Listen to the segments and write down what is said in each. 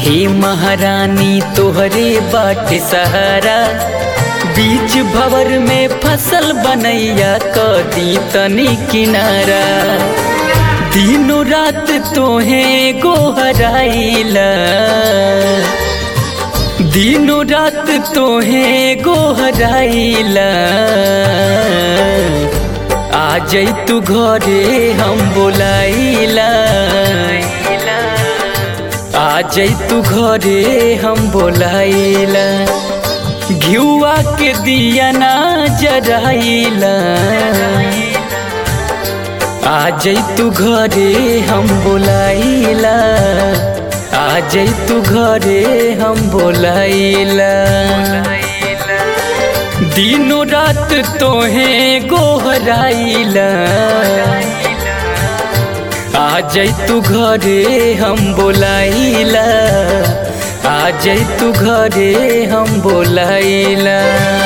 हे महारानी तोहरे बाट सहारा बीच भवर में फसल बनैया कदी तनी किनारा दिनों रात तोहे गोहराइला दिनों रात तोहे गोहराइला आ जई तू घरे हम बोलाइला आ जई तू घरे हम बोलाइला घिउआ के दिया ना जराइला आ जई तू घरे हम बोलाइला आ जई तू घरे हम बोलाइला दिनों रात तोहे गोहराइला आ जई तू घरे हम बोलाइला आ जई तू घरे हम बोलाइला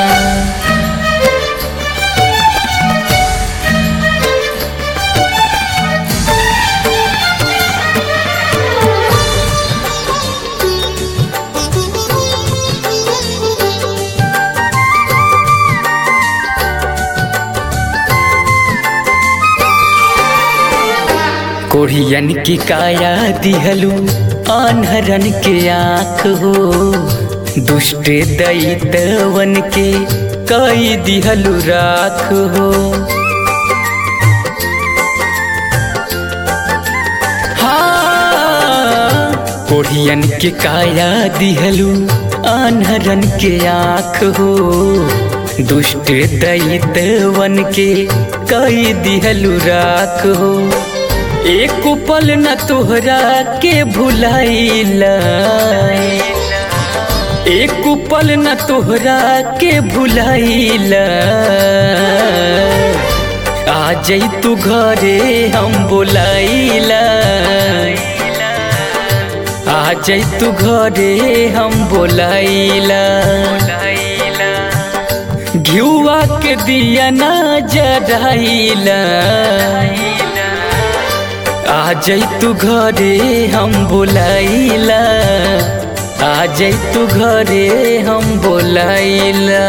कोढ़ियन की काया दिहलू अनहरन के आँख हो दुष्ट दैतवन के कई दिहलू राख हो हाँ कोढ़ियन के काया दिहलू अनहरन के आँख हो दुष्ट दैतवन के कई दिहलू राख हो एक पल न तोहरा के भुलाइला एक पल न तोहरा के भुलाइला आ जई तू घरे हम बोलाइला आ जई तू घरे हम बोलाइला घिउआ के दिया ना जराइला आ जई तू घरे हम बोलाइला आ जई तू घरे हम बोलाइला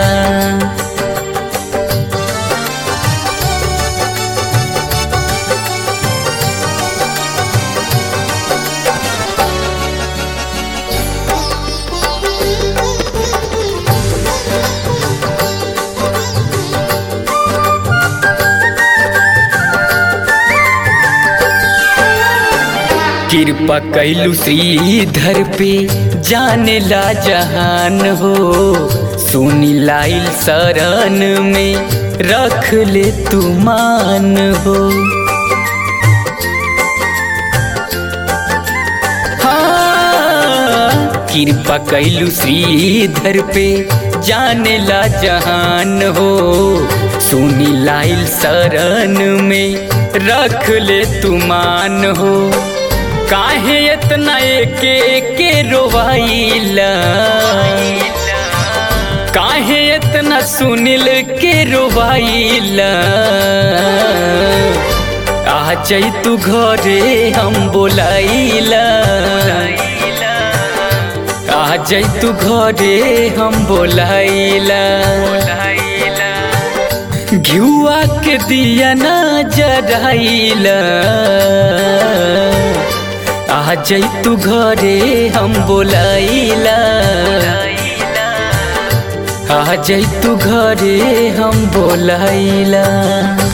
कृपा कैलू श्रीधर पे जाने ला जहान हो सुनी लाइल शरण में रख ले तू मान हो हाँ, कृपा कैलू श्रीधर पे जाने ला जहान हो सुनी लाइल शरण में रख ले तू मान हो काहे इतना एके एके रोवाइला काहे इतना सुनिल के रोवाइला आ जई तू घरे हम बोलाइला आ जई तू घरे हम बोलाइला घिउआ के दिया ना जराइला आ जई तू घरे हम बोलाइला आ जई तू घरे हम बोलाइला